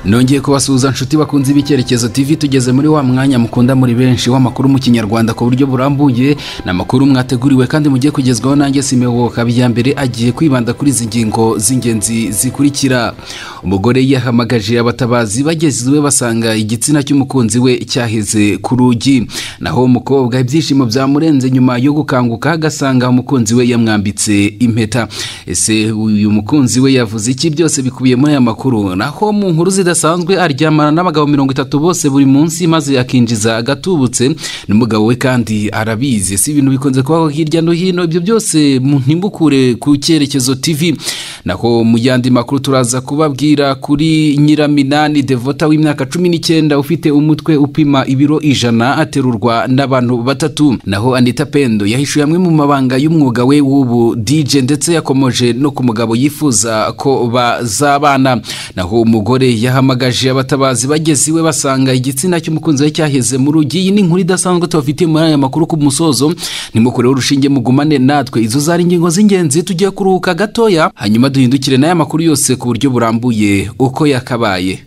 nongeye kubasuhuza nshuti bakunze ibicyerekezo tv tugeze muri wa mwanya mukunda muri benshi w'amakuru mu kinyarwanda ku buryo burambuye ni amakuru mwateguriwe kandi mugiye kugezwaho nanjye simewo mbere agiye kwibanda kuri izi ngingo z'ingenzi zikurikira umugore yahamagaje abatabazi bageze iwe basanga igitsina cy'umukunzi we cyaheze ku rugi naho umukobwa ibyishimo byamurenze nyuma yo gukanguka agasanga umukunzi we yamwambitse impeta ese uyu mukunzi we yavuze iki byose bikubiye muri aya makuru naho mu nkuru zidasanzwe aryamana n'abagabo mirongo itatu bose buri munsi maze akinjiza agatubutse n'umugabo we kandi arabizi si ibintu bikunze kubaho hirya no hino ibyo byose ntimbukure ku cyerekezo tv naho mu yandi makuru turaza kubabwira kuri nyiraminani devota w'imyaka cumi n'icyenda ufite umutwe upima ibiro ijana aterurwa n'abantu batatu naho anita pendo yahishuye amwe mu mabanga y'umwuga we w'ubu dj ndetse yakomoje no ku mugabo yifuza ko bazabana naho umugore yahamagaje abatabazi bageze iwe basanga igitsina cy'umukunzi we cyaheze mu rugi iyi ni inkuru idasanzwe tubafitiye muri aya makuru ku musozo nimukoreho urushinge mugumane natwe izo zari ingingo z'ingenzi tugiye kuruhuka gatoya hanyuma duhindukire n'aya makuru yose ku buryo burambuye uko yakabaye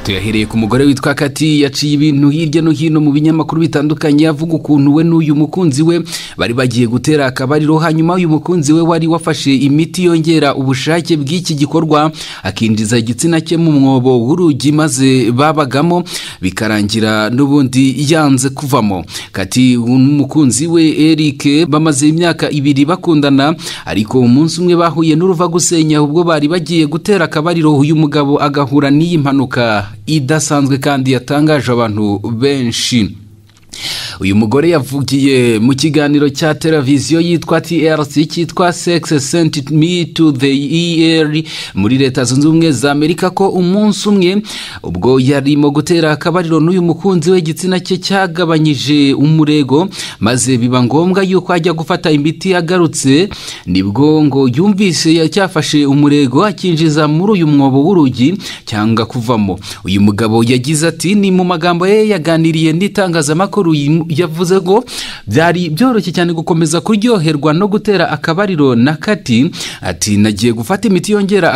tuyahereye ku mugore witwa kati yaciye ibintu hirya no hino mu binyamakuru bitandukanye avuga ukuntu we n'uyu mukunzi we bari bagiye gutera akabariro hanyuma uyu mukunzi we wari wafashe imiti yongera ubushake bw'iki gikorwa akinjiza igitsina cye mu mwobo w'urugi maze babagamo bikarangira n'ubundi yanze kuvamo kati n'umukunzi we eric bamaze imyaka ibiri bakundana ariko umunsi umwe bahuye n'uruva gusenya ubwo bari bagiye gutera akabariro uyu mugabo agahura n'iyi mpanuka idasanzwe kandi yatangaje abantu benshi uyu mugore yavugiye mu kiganiro cya televiziyo yitwa trc cyitwa sex sent me to the er muri leta zunze ubumwe za amerika ko umunsi umwe ubwo yarimo gutera akabariro n'uyu mukunzi we igitsina cye cyagabanyije umurego maze biba ngombwa yuko ajya gufata imiti agarutse nibwo ngo yumvise cyafashe umurego akinjiza muri uyu mwobo w'urugi cyangwa kuvamo uyu mugabo yagize ati ni mu magambo ye yaganiriye n'itangazamakuru yavuze ngo byari byoroshye cyane gukomeza kuryoherwa no gutera akabariro na kati ati nagiye gufata imiti yongera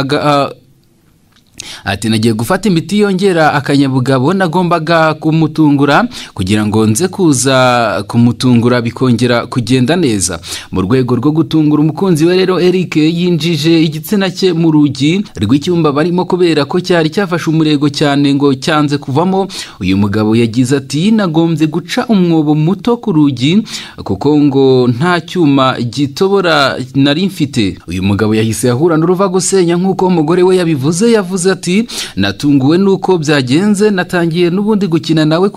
ati nagiye gufata imiti yongera akanyabugabo nagombaga kumutungura kugira ngo nze kuza kumutungura bikongera kugenda neza mu rwego rwo gutungura umukunzi we rero eric yinjije igitsina cye mu rugi rw'icyumba barimo kubera ko cyari cyafashe umurego cyane ngo cyanze kuvamo uyu mugabo yagize ati nagombye guca umwobo muto ku rugi kuko ngo nta cyuma gitobora nari mfite uyu mugabo yahise ahura n'uruva gusenya nk'uko umugore we yabivuze yavuze ati natunguwe nuko byagenze natangiye n'ubundi gukina nawe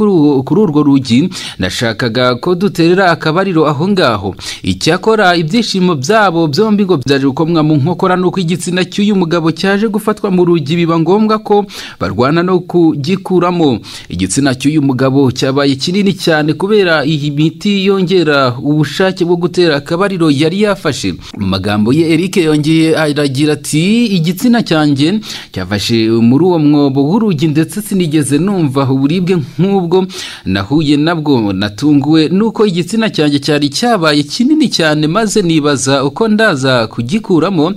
kuri urwo rugi nashakaga ko duterera akabariro aho ngaho icyakora ibyishimo byabo byombi ngo byaje gukomwa mu nkokora nuko igitsina cy'uyu mugabo cyaje gufatwa mu rugi biba ngombwa ko barwana no kugikuramo igitsina cy'uyu mugabo cyabaye kinini cyane kubera iyi miti yongera ubushake bwo gutera akabariro yari yafashe mu magambo ye eric yongeye aragira ati igitsina cyanjye cyava muri uwo mwobo w'urugi ndetse sinigeze numva uburibwe nk'ubwo nahuye nabwo natunguwe nuko igitsina cyanjye cyari cyabaye kinini cyane maze nibaza uko ndaza kugikuramo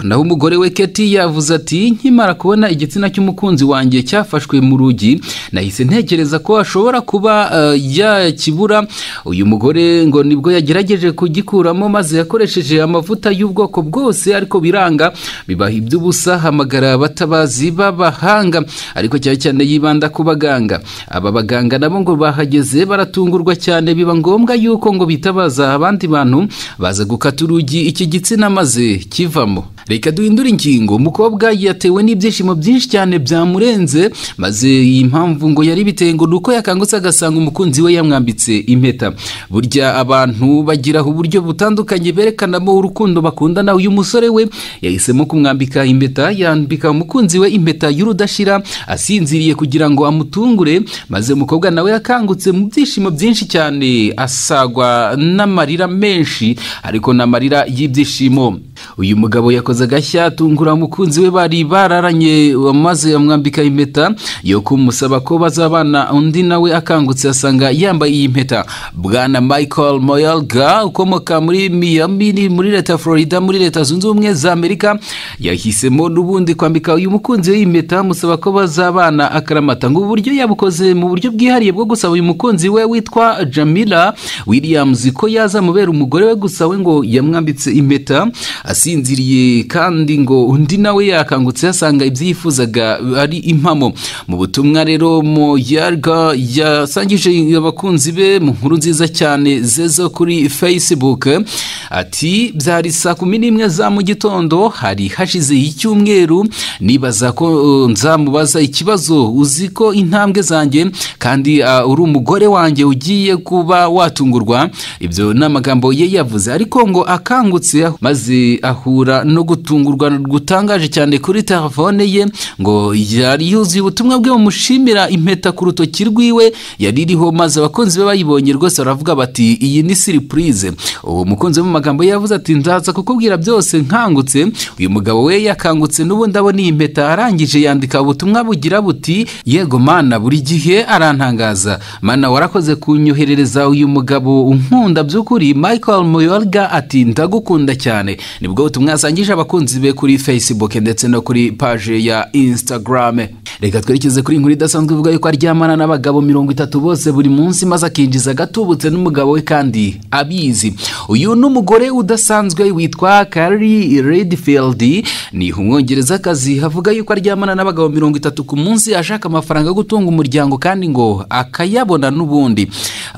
naho umugore we keti yavuze ati nkimara kubona igitsina cy'umukunzi wanjye cyafashwe mu rugi nahise ntekereza ko ashobora kuba yakibura uyu mugore ngo nibwo yagerageje kugikuramo maze yakoresheje amavuta y'ubwoko bwose ariko biranga bibaha iby'ubusa hamagara abatabazi abatabazi b'abahanga ariko cyane cyane yibanda ku baganga aba baganga nabo ngo bahageze baratungurwa cyane biba ngombwa yuko ngo bitabaza abandi bantu baza gukata urugi iki gitsina maze kivamo reka duhindure ingingo umukobwa yatewe n'ibyishimo byinshi cyane byamurenze maze iyi mpamvu ngo yari biteye ngo nuko yakangutse agasanga umukunzi we yamwambitse impeta burya abantu bagira uburyo butandukanye berekanamo urukundo bakundana uyu musore we yahisemo kumwambika impeta yambika umukunzi umukunzi we impeta y'urudashira asinziriye kugira ngo amutungure maze umukobwa nawe yakangutse mu byishimo byinshi cyane asagwa n'amarira menshi ariko n'amarira y'ibyishimo uyu mugabo yakoze agashya atungura umukunzi we bari bararanye maze amwambika impeta yo kumusaba ko bazabana undi nawe akangutse asanga yambaye iyi mpeta bwana michael moyalga ukomoka muri miyami muri leta ya florida muri leta zunze ubumwe za amerika yahisemo n'ubundi kwambika uyu mukunzi we iyi mpeta amusaba ko bazabana akaramata ngo ubu buryo yabukoze mu buryo bwihariye bwo gusaba uyu mukunzi we witwa jamila williams ko yazamubera umugore we gusa we ngo yamwambitse impeta asinziriye kandi ngo undi nawe yakangutse yasanga ibyo yifuzaga ari impamo mu butumwa rero moyarga yasangije abakunzi be mu nkuru nziza cyane ze zo kuri facebook ati byari saa kumi n'imwe za mu gitondo hari hashize icyumweru nibaza ko uh, nzamubaza ikibazo uzi ko intambwe zanjye kandi uh, uri umugore wanjye ugiye kuba watungurwa ibyo ni amagambo ye yavuze ariko ngo akangutse maze ahura no gutungurwa gutangaje cyane kuri telefone ye ngo yari yuzuye ubutumwa bwe bumushimira impeta ku rutoki rwiwe yari iriho maze abakunzi be bayibonye rwose baravuga bati iyi ni siripurize uwo mukunzi we mu magambo ye yavuze ati nzaza kukubwira byose nkangutse uyu mugabo we yakangutse n'ubundi abona iyi mpeta arangije yandika ubutumwa bugira buti yego mana buri gihe arantangaza mana warakoze kunyoherereza uyu mugabo unkunda by'ukuri michael muyorga ati ndagukunda cyane nibwo butumwa yasangije abakunzi be kuri facebook ndetse no kuri paje ya instagram reka twerekeze kuri inkuru idasanzwe ivuga yuko aryamana n'abagabo mirongo itatu bose buri munsi maze akinjiza agatubutse n'umugabo we kandi abizi uyu ni umugore udasanzwe witwa kari redfield ni umwongerezakazi havuga yuko aryamana n'abagabo mirongo itatu ku munsi ashaka amafaranga yo gutunga umuryango kandi ngo akayabona n'ubundi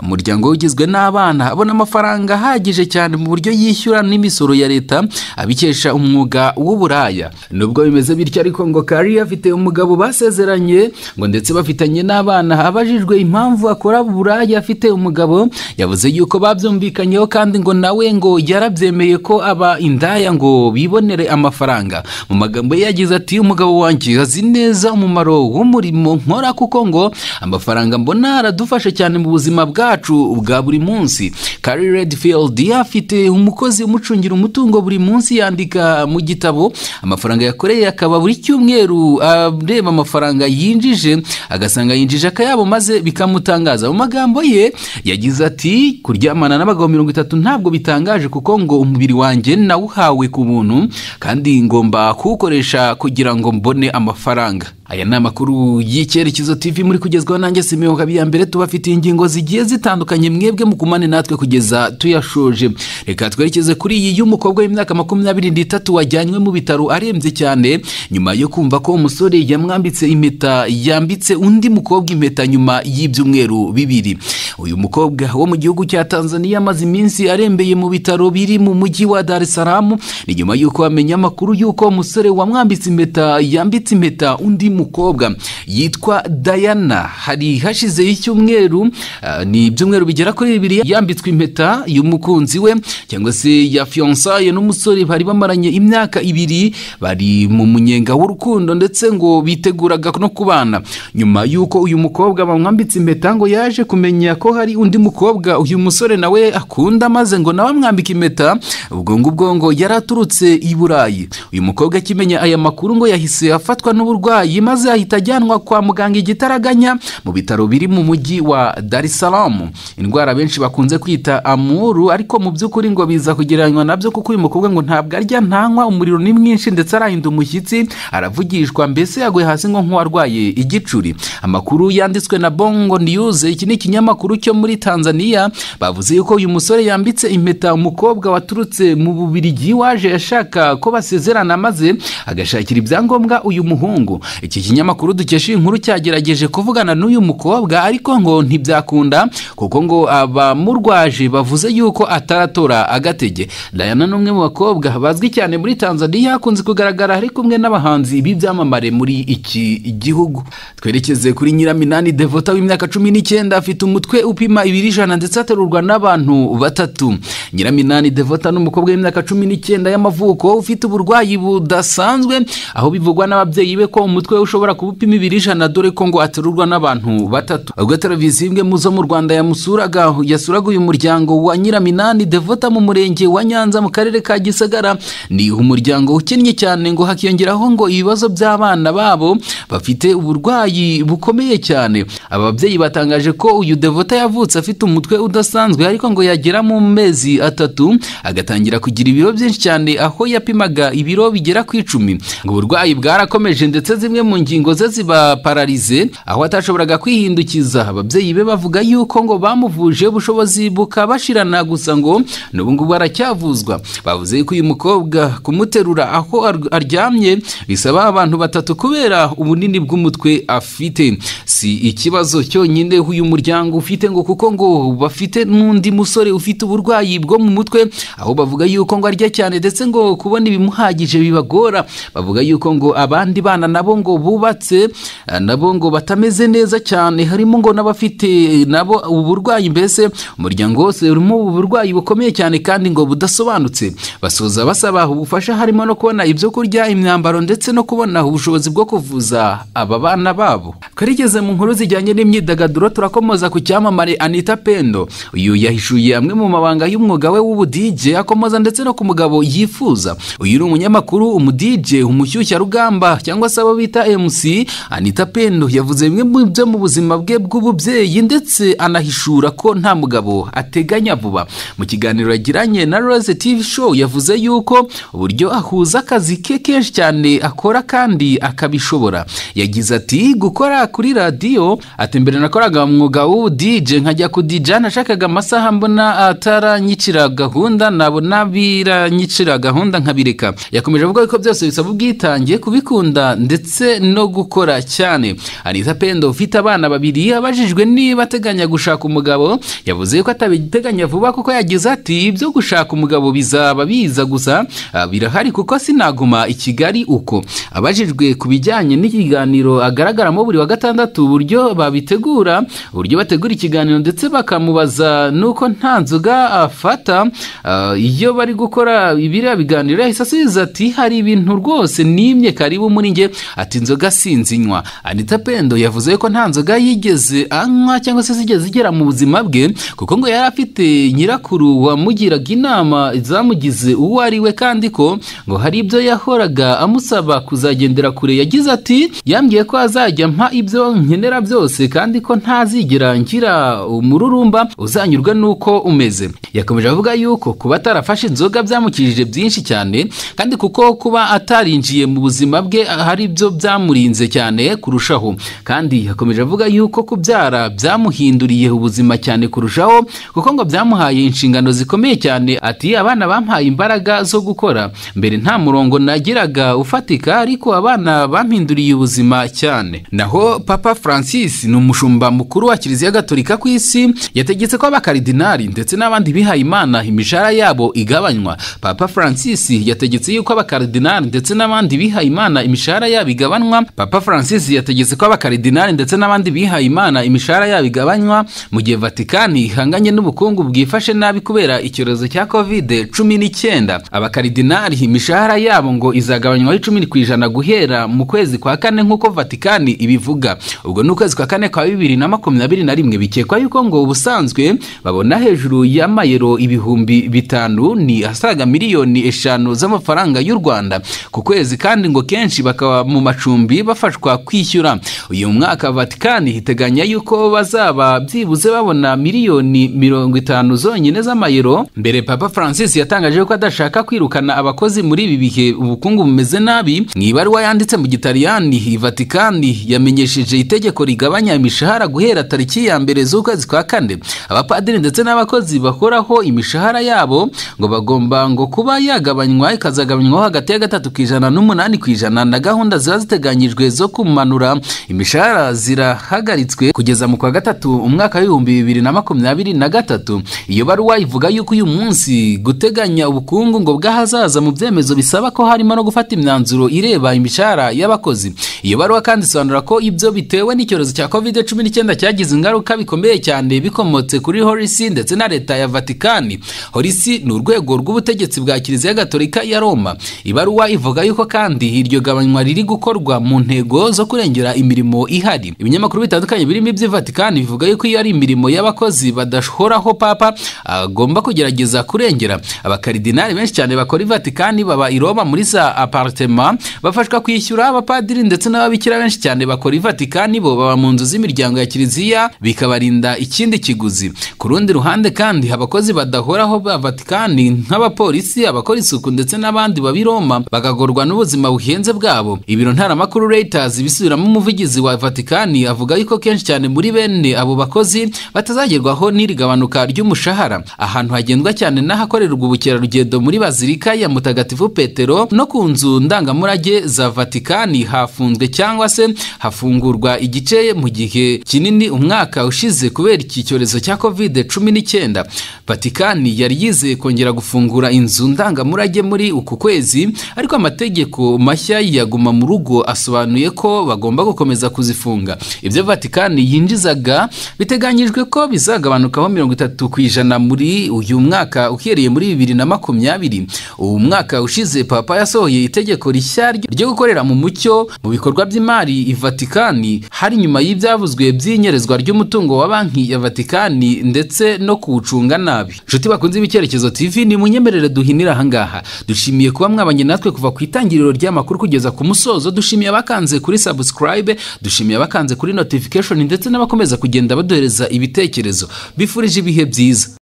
umuryango we ugizwe n'abana abona amafaranga ahagije cyane mu buryo yishyura n'imisoro ya leta abikesha umwuga w'uburaya nubwo bimeze bityo ariko ngo kari afite umugabo basezeranye ngo ndetse bafitanye n'abana abajijwe impamvu akora buraya afite umugabo yavuze yuko babyumvikanyeho kandi ngo nawe ngo yarabyemeye ko aba indaya ngo bibonere amafaranga mu magambo ye yagize ati umugabo wanjye azi neza umumaro w'umurimo nkora kuko ngo amafaranga mbona aradufasha cyane mu buzima bwacu bwa buri munsi kari redfield afite umukozi umucungira umutungo buri munsi yandika mu gitabo amafaranga yakoreye akaba buri cyumweru areba amafaranga yinjije agasanga yinjije akayabo maze bikamutangaza mu magambo ye yagize ati kuryamana n'abagabo mirongo itatu ntabwo bitangaje kuko ngo umubiri wanjye nawuhawe ku buntu kandi ngomba kuwukoresha kugira ngo mbone amafaranga aya ni amakuru y'icyerekezo tv muri kugezwaho nanjye simeho mbere tubafitiye ingingo zigiye zitandukanye mwebwe mukumane natwe kugeza tuyashoje reka twerekeze kuri iyi y'umukobwa w'imyaka makumyabiri n'itatu wajyanywe mu bitaro arembye cyane nyuma yo kumva ko umusore yamwambitse impeta yambitse undi mukobwa impeta nyuma y'ibyumweru bibiri uyu mukobwa wo mu gihugu cya tanzania amaze iminsi arembeye mu bitaro biri mu mujyi wa dar es salaam ni nyuma y'uko amenya amakuru y'uko umusore wamwambitse impeta yambitse impeta undi mukobwa yitwa dayana hari hashize icyumweru uh, ni ibyumweru bigera kuri bibiri yambitswe impeta y'umukunzi we cyangwa se ya fiyansaye n'umusore bari bamaranye imyaka ibiri bari mu munyenga w'urukundo ndetse ngo biteguraga no kubana nyuma y'uko uyu mukobwa bamwambitse impeta ngo yaje kumenya ko hari undi mukobwa uyu musore nawe akunda maze ngo nawe amwambike impeta ubwo ngubwo ngo yari aturutse i burayi uyu mukobwa akimenya aya makuru ngo yahise afatwa n'uburwayi maze ahita ajyanwa kwa muganga igitaraganya mu bitaro biri mu mujyi wa dar es salaam indwara benshi bakunze kwita amuru ariko mu by'ukuri ngo biza kugereranywa nabyo kuko uyu mukobwa ngo ntabwo arya ntanywa umuriro ni mwinshi ndetse arahinda umushyitsi aravugishwa mbese yaguye hasi ngo nk'uwarwaye igicuri amakuru yanditswe na bongo news iki ni ikinyamakuru cyo muri tanzania bavuze yuko uyu musore yambitse impeta umukobwa waturutse mu bubirigi waje ashaka ko basezerana maze agashakira ibyangombwa uyu muhungu iki kinyamakuru dukesha inkuru cyagerageje kuvugana n'uyu mukobwa ariko ngo ntibyakunda kuko ngo abamurwaje bavuze yuko ataratora agatege dayana ni umwe mu bakobwa bazwi cyane muri tanzania akunze kugaragara ari kumwe n'abahanzi b'ibyamamare muri iki gihugu twerekeze kuri nyiraminani devota w'imyaka cumi n'icyenda afite umutwe upima ibiri ijana ndetse aterurwa n'abantu batatu nyiraminani devota ni umukobwa w'imyaka cumi n'icyenda y'amavuko ufite uburwayi budasanzwe aho bivugwa n'ababyeyi be ko umutwe we ushobora kuba upima ibiro ijana dore ko ngo aterurwa n'abantu batatu ubwo televiziyo imwe mu zo mu rwanda yamusuraga yasuraga uyu muryango wa nyiraminani devota mu murenge wa nyanza mu karere ka gisagara ni umuryango ukennye cyane ngo hakiyongeraho ngo ibibazo by'abana babo bafite uburwayi bukomeye cyane ababyeyi batangaje ko uyu devota yavutse afite umutwe udasanzwe ariko ngo yagera mu mezi atatu agatangira kugira ibiro byinshi cyane aho yapimaga ibiro bigera ku icumi ngo uburwayi bwarakomeje ndetse zimwe mu ngingo ze ziba pararize aho atashoboraga kwihindukiza ababyeyi be bavuga yuko ngo bamuvuje ubushobozi bukabashirana gusa ngo n'ubu ngubu aracyavuzwa bavuze yuko uyu mukobwa kumuterura aho ar- aryamye bisaba abantu batatu kubera ubunini bw'umutwe afite si ikibazo cyonyine uyu muryango ufite ngo kuko ngo bafite n'undi musore ufite uburwayi bwo mu mutwe aho bavuga yuko ngo arya cyane ndetse ngo kubona ibimuhagije bibagora bavuga yuko ngo abandi bana nabo ngo bubatse eh, nabo ngo batameze neza cyane harimo ngo n'abafite nabo uburwayi mbese umuryango wose urimo uburwayi bukomeye cyane kandi ngo budasobanutse basoza basaba ubufasha harimo no kubona ibyo kurya imyambaro ndetse no kubona ubushobozi bwo kuvuza aba bana babo twarigeze mu nkuru zijyanye n'imyidagaduro turakomoza ku cyamamare anita pendo uyu yahishuye amwe mu mabanga y'umwuga we w'ubudije akomoza ndetse no ku mugabo yifuza uyu ni umunyamakuru umudije umushyushyarugamba cyangwa se abo bita mc anita pendo yavuze bimwe mu byo mu buzima bwe bw'ububyeyi ndetse anahishura ko nta mugabo ateganya vuba mu kiganiro yagiranye na rose tv show yavuze yuko uburyo ahuza akazi ke kenshi cyane akora kandi akabishobora yagize ati gukora kuri radiyo ati mbere nakoraga umwuga w'ubudije nkajya kudija nashakaga amasaha mbona ataranyicira gahunda nabona biranyicira gahunda nkabireka yakomeje avuga ko byose bisaba ubwitange kubikunda ndetse no gukora cyane anita pendo ufite abana babiri abajijwe niba ateganya gushaka umugabo yavuze ko atabiteganya vuba kuko yagize ati ibyo gushaka umugabo bizaba biza gusa ah, birahari kuko sinaguma i kigali uko abajijwe ku bijyanye n'ikiganiro agaragaramo buri wa gatandatu uburyo babitegura uburyo bategura ikiganiro ndetse bakamubaza nuko nta nzoga afata ah, iyo bari gukora biriya biganiro yahise asubiza ati hari ibintu rwose nimye karibu muri njye ati inzoga sinzinywa anita pendo yavuze ko nta nzoga yigeze anywa cyangwa se zigeze zigera mu buzima bwe kuko ngo yari afite nyirakuru wamugiraga inama zamugize uwo ari we kandi ko ngo hari ibyo yahoraga amusaba kuzagendera kure yagize ati yambwiye ko azajya mpa ibyo nkenera byose kandi ko ntazigera ngira umururumba uzanyurwa n'uko umeze yakomeje avuga yuko kuba atarafashe inzoga byamukijije byinshi cyane kandi kuko kuba atarinjiye mu buzima bwe hari ibyo byamurinze cyane kurushaho kandi yakomeje avuga yuko kubyara byamuhinduriye ubuzima cyane kurushaho kuko ngo byamuhaye inshingano zikomeye cyane ati abana bampaye imbaraga zo gukora mbere nta murongo nagiraga ufatika ariko abana bampinduriye ubuzima cyane naho papa francis ni umushumba mukuru wa kiliziya gatolika ku isi yategetse ko abakaridinari ndetse n'abandi bihaye imana imishahara yabo igabanywa papa francis yategetse yuko abakaridinari ndetse n'abandi bihaye imana imishahara yabo igabanywa papa francis yategetse ko abakaridinari ndetse n'abandi bihaye imana imishahara yabo igabanywa mu gihe vatikani ihanganye n'ubukungu bwifashe nabi kubera icyorezo cya covid cumi n'icyenda abakaridinari imishahara yabo ngo izagabanywaho icumi ku ijana guhera mu kwezi kwa kane nk'uko vatikani ibivuga ubwo ni ukwezi kwa kane kwa bibiri na makumyabiri na rimwe bikekwa yuko ngo ubusanzwe babona hejuru y'amayero ibihumbi bitanu ni asaga miliyoni eshanu z'amafaranga y'u rwanda ku kwezi kandi ngo kenshi bakaba mu macumbi bafashwa kwishyura uyu mwaka vatikani iteganya yuko bazaba byibuze babona miliyoni mirongo itanu zonyine z'amayero mbere papa francis yatangaje ko adashaka kwirukana abakozi muri ibi bihe ubukungu bumeze nabi mu ibaruwa yanditse mu gitaliyani vatikani yamenyesheje itegeko rigabanya imishahara guhera tariki ya mbere z'ukwezi kwa kane abapadiri ndetse n'abakozi bakoraho imishahara yabo ngo bagomba ngo kuba yagabanywa ikazagabanywaho hagati ya gatatu ku ijana n'umunani ku ijana na gahunda ziba ziteganyijwe zo kumanura imishahara zirahagaritswe kugeza mu kwa gatatu umwaka w'ibihumbi bibiri na makumyabiri na gatatu iyo baruwa ivuga yuko uyu munsi guteganya ubukungu ngo bw'ahazaza mu byemezo bisaba ko harimo no gufata imyanzuro ireba imishahara y'abakozi iyo baruwa kandi isobanura ko ibyo bitewe n'icyorezo cya covid cumi n'icyenda cyagize ingaruka bikomeye cyane bikomotse kuri horisi ndetse na leta ya vatikani horisi ni urwego rw'ubutegetsi bwa kiliziya gatolika ya roma ibaruwa ivuga yuko kandi iryo gabanywa riri gukorwa ishyirwa mu ntego zo kurengera imirimo ihari ibinyamakuru bitandukanye birimo iby'ivatikani bivuga yuko iyo ari imirimo y'abakozi badashoraho papa agomba kugerageza kurengera abakaridinari benshi cyane bakora ivatikani baba i roma muri za aparitema bafashwa kwishyura abapadiri ndetse n'ababikira benshi cyane bakora ivatikani bo baba mu nzu z'imiryango ya kiliziya bikabarinda ikindi kiguzi ku rundi ruhande kandi abakozi badahoraho ba vatikani nk'abapolisi abakora isuku ndetse n'abandi baba i roma bakagorwa n'ubuzima buhenze bwabo ibiro ntaramakuru reuters bisubiramo umuvugizi wa vatikani avuga yuko kenshi cyane muri bene abo bakozi batazagerwaho n'iri gabanuka ry'umushahara ahantu hagendwa cyane n'ahakorerwa ubukerarugendo muri bazilika ya mutagatifu petero no ku nzu ndangamurage za vatikani hafunzwe cyangwa se hafungurwa igice mu gihe kinini umwaka ushize kubera iki cyorezo cya covid cumi n'icyenda vatikani yari yizeye kongera gufungura inzu ndangamurage muri uku kwezi ariko amategeko mashya yaguma mu rugo asobanuye ko bagomba gukomeza kuzifunga ibyo vatikani yinjizaga biteganyijwe ko bizagabanukaho mirongo itatu ku ijana muri uyu mwaka uhereye muri bibiri na makumyabiri uwo mwaka ushize papa yasohoye itegeko rishya ryo gukorera mu mucyo mu bikorwa by'imari i vatikani hari nyuma y'ibyavuzwe by'inyerezwa ry'umutungo wa banki ya vatikani ndetse no kuwucunga nabi inshuti bakunze ibicyerekezo tv ni munyemerere duhinira ahangaha dushimiye kuba mwabanye natwe kuva ku itangiriro ry'amakuru kugeza ku musozo dushimiye abakanze kuri subscribe dushimiye abakanze kuri notification ndetse n'abakomeza kugenda baduhereza ibitekerezo bifurije ibihe byiza